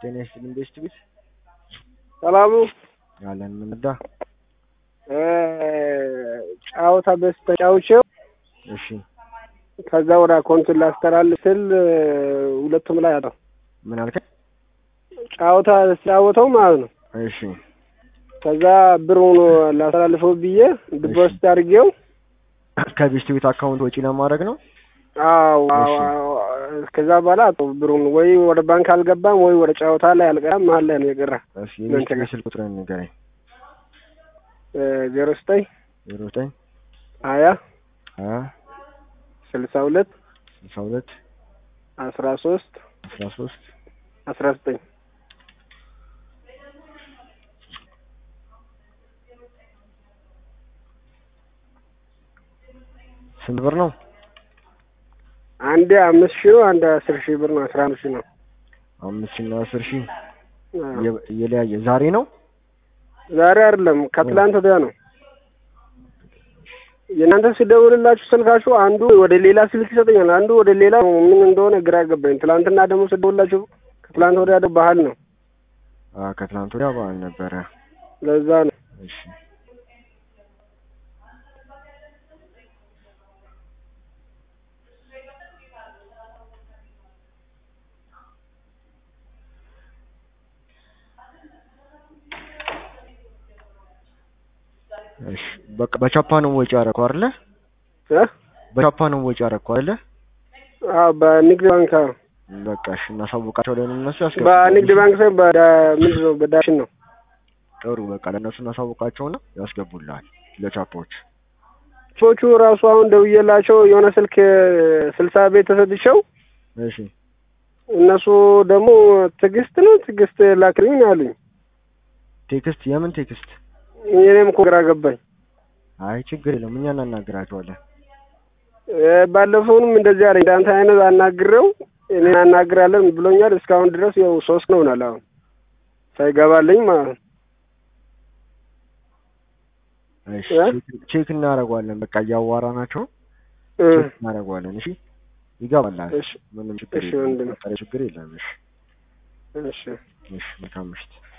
ጤና ይስጥልኝ ቤስት ቤት ሰላሙ ያለን ምንዳ ጫወታ በስ ተጫውቼው እሺ ከዛ ወደ አካውንቱን ላስተላልፍ ስል ሁለቱም ላይ አጣው። ምን አልከኝ? ጫወታ ሲጫወተው ማለት ነው። እሺ ከዛ ብሩን ላስተላልፈው ብዬ ዲፖዚት አድርጌው ከቤስት ቤት አካውንት ወጪ ለማድረግ ነው። አዎ እሺ። ከዛ በኋላ አጣው ብሩን ወይ ወደ ባንክ አልገባም ወይ ወደ ጫወታ ላይ አልቀራም መሀል ላይ ነው የቀረ እሺ የቤስት ቤት ስልክ ቁጥርን ንገረኝ። ዜሮ ዘጠኝ ዜሮ ዘጠኝ ሀያ ሀያ ስልሳ ሁለት ስልሳ ሁለት አስራ ሶስት አስራ ሶስት አስራ ዘጠኝ ስንት ብር ነው? አንዴ አምስት ሺህ ነው፣ አንድ አስር ሺህ ብር ነው። አስራ አንድ ሺህ ነው። አምስት ሺህ እና አስር ሺህ አዎ። የ- የለያየ ዛሬ ነው። ዛሬ አይደለም ከትላንት ወዲያ ነው። የእናንተ ሲደውልላችሁ ስልካችሁ አንዱ ወደ ሌላ ስልክ ይሰጠኛል፣ አንዱ ወደ ሌላ ምን እንደሆነ ግራ ገባኝ። ትላንትና ደግሞ ስደውልላችሁ ከትላንት ወዲያ ደግሞ ባህል ነው። አ ከትላንት ወዲያ በዓል ነበረ። ለዛ ነው። እሺ እሺ በቃ በቻፓ ነው ወጪ ያደረኩት አይደለ? እ? በቻፓ ነው ወጪ ያደረኩት አይደለ? አዎ በንግድ ባንክ አዎ። በቃ እሺ እናሳውቃቸው ለእነሱ ያስገቡ። በንግድ ባንክ ሳይሆን በዳ ምንድን ነው በዳሽን ነው። ጥሩ በቃ ለእነሱ እናሳውቃቸውና ያስገቡልሃል ለቻፓዎች። ሰዎቹ ራሱ አሁን ደውዬላቸው የሆነ ስልክ ስልሳ ቤት ተሰጥቼው እሺ እነሱ ደግሞ ትዕግስት ነው ትዕግስት ላክልኝ ነው ያሉኝ። ቴክስት የምን ቴክስት? እኔም እኮ ግራ ገባኝ። አይ ችግር የለም እኛ እናናግራቸዋለን። እ፣ ባለፈውንም እንደዚህ አለኝ። እንዳንተ አይነት አናግሬው እኔን አናግራለን ብሎኛል። እስካሁን ድረስ ያው ሶስት ነው ሆናል አሁን ሳይገባልኝ ማለት ነው። እሺ እ? ቼክ- ቼክ እናደርገዋለን። በቃ እያዋራናቸው እ፣ ቼክ እናደርገዋለን። እሺ ይገባላል። እሺ ምንም ችግር እሺ የለም። ወንድም። ችግር የለም። እሺ እሺ እሺ መልካም ምሽት።